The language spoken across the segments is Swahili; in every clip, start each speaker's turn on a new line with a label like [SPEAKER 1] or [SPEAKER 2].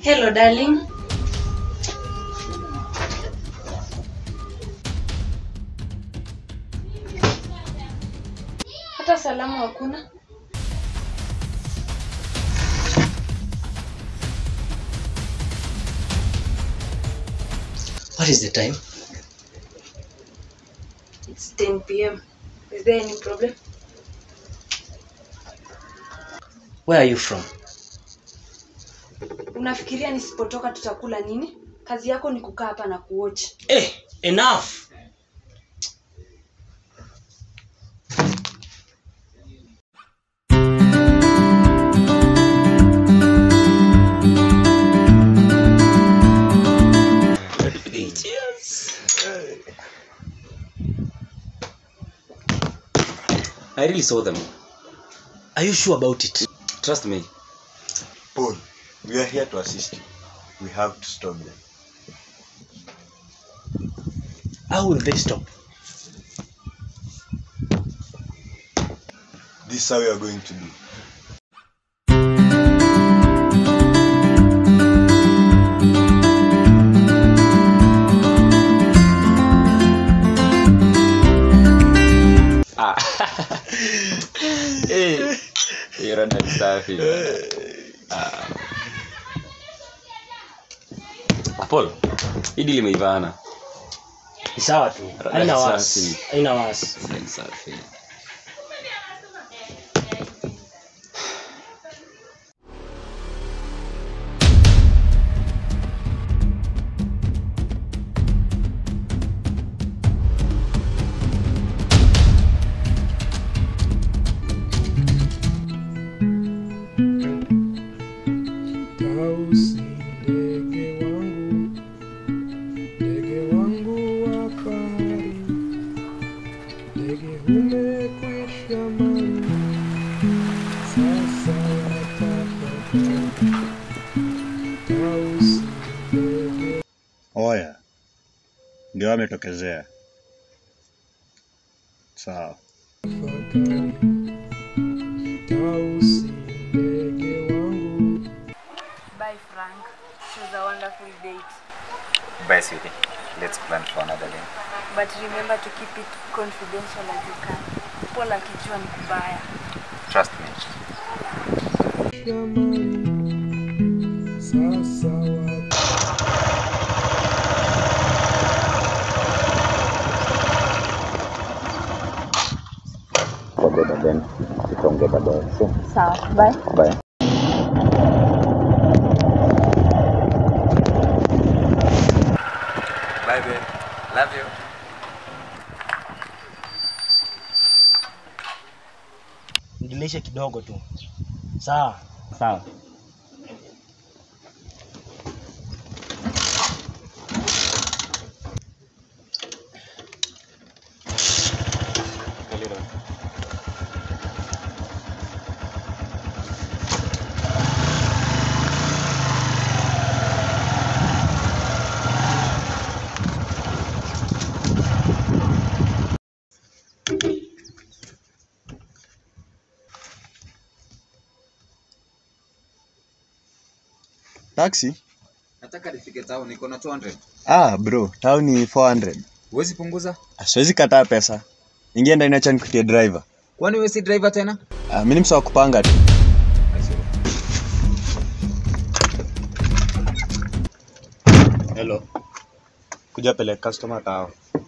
[SPEAKER 1] Hello darling. Hata salamu hakuna.
[SPEAKER 2] What is the time?
[SPEAKER 1] It's 10 p.m. Is there any problem?
[SPEAKER 2] Where are you from?
[SPEAKER 1] Unafikiria nisipotoka tutakula nini? Kazi yako ni kukaa hapa na kuwatch.
[SPEAKER 2] Eh, enough.
[SPEAKER 3] I really saw them.
[SPEAKER 2] Are you sure about it?
[SPEAKER 3] Trust me.
[SPEAKER 4] Paul, we are here to assist you. We have to stop them.
[SPEAKER 2] How will they stop?
[SPEAKER 4] This is how we are going to do.
[SPEAKER 3] Ah. hey. Hiyo rada ni safi. Ah. Paul, hii deal imeivana.
[SPEAKER 2] Ni sawa tu. Haina
[SPEAKER 3] Safi.
[SPEAKER 2] wasi. Haina wasi.
[SPEAKER 3] Ni safi.
[SPEAKER 5] Tausi ndege wangu, ndege wangu wa fahari, ndege umekwisha mali, sasa watafakari. Tausi ndege
[SPEAKER 4] Oya, ndio ametokezea. Sawa.
[SPEAKER 5] fakari, Tausi ndege wangu.
[SPEAKER 1] Bye Frank. It was a wonderful date.
[SPEAKER 6] Bye, sweetie. Let's plan for another day.
[SPEAKER 1] But remember to keep it confidential as you can. Paul akijua ni kubaya.
[SPEAKER 6] Trust me.
[SPEAKER 5] Shamari, sasa wata
[SPEAKER 6] Forget and then tutaongea baadaye. So,
[SPEAKER 1] Sawa. Bye.
[SPEAKER 6] bye. Bye, babe. Love you.
[SPEAKER 2] Nidilishe kidogo tu. Sawa.
[SPEAKER 3] Sawa.
[SPEAKER 4] Taxi?
[SPEAKER 6] Nataka nifike town, niko na 200.
[SPEAKER 4] Ah, bro, town ni 400.
[SPEAKER 6] Huwezi punguza?
[SPEAKER 4] Ah, Siwezi kataa pesa. Ingia ndani acha nikutie driver.
[SPEAKER 6] Kwani wewe si driver tena?
[SPEAKER 4] Ah, mimi ni msa wa kupanga tu. Hello. Kuja peleka customer tao.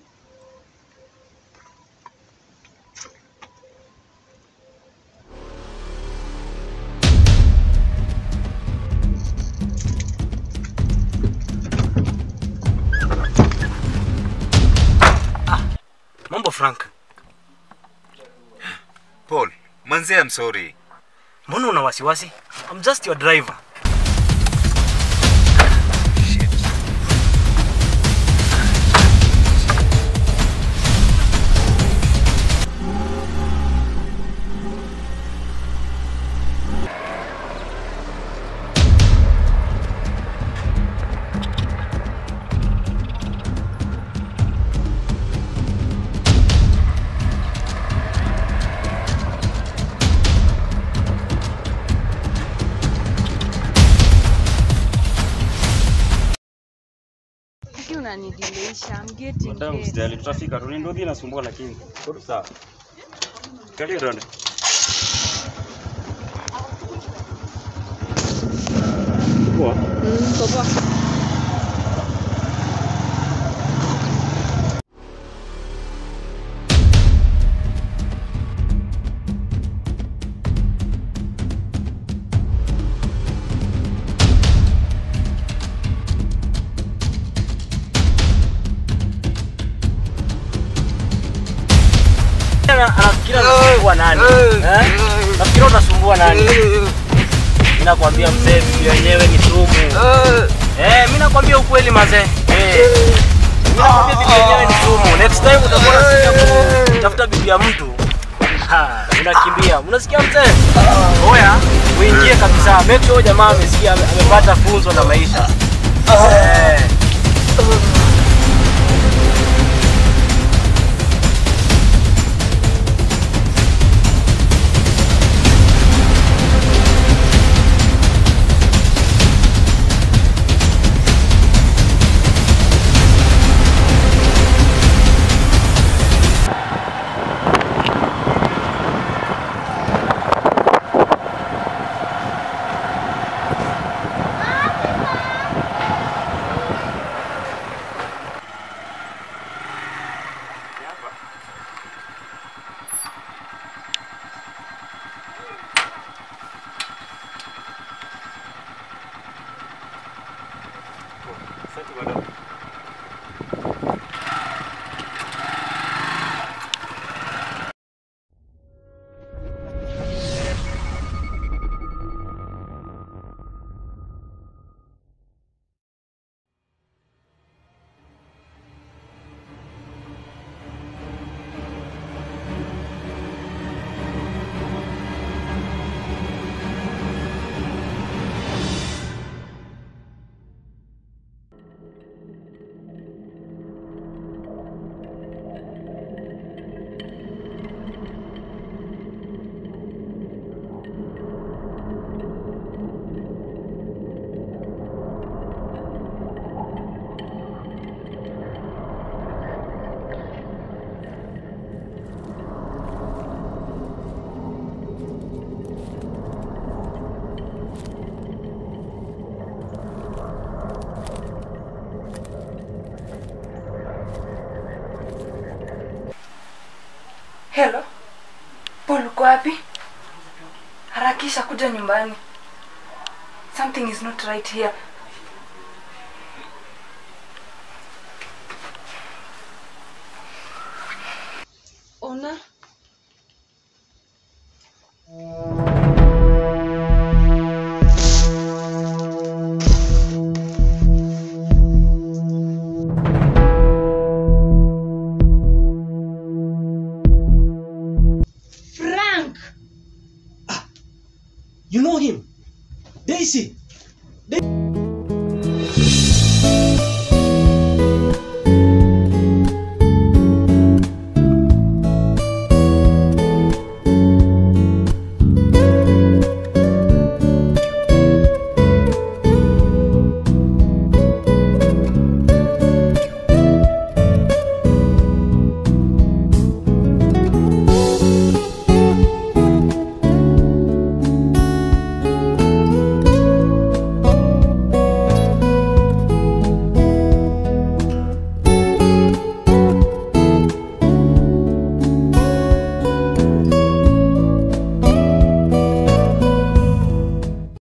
[SPEAKER 2] Mambo Frank.
[SPEAKER 6] Paul, manzi I'm sorry.
[SPEAKER 2] Mbona una wasiwasi? I'm just your driver.
[SPEAKER 1] unanidileisha. I'm getting
[SPEAKER 7] Madam,
[SPEAKER 1] late.
[SPEAKER 7] usijali, tutafika tu. Ni ndothi inasumbua lakini. Tuko sawa. Kalia tuende. Poa.
[SPEAKER 1] Mm, kwa poa.
[SPEAKER 2] Ana- anafikiri anasumbua nani? Eh? Nafikiri unasumbua nani? Mimi nakwambia mzee, bibi wenyewe ni sumu. Eh, mimi nakwambia ukweli mazee. Eh. Mimi nakwambia bibi wenyewe ni sumu. Next time utakuwa unasikia kutafuta bibi ya mtu. Ha, unakimbia. Unasikia mzee? Oya, uingie kabisa. Make sure jamaa amesikia ame- amepata funzo la maisha. Eh.
[SPEAKER 7] Asante madam.
[SPEAKER 1] Hello. Paul uko wapi? Harakisha kuja nyumbani. Something is not right here. Ona,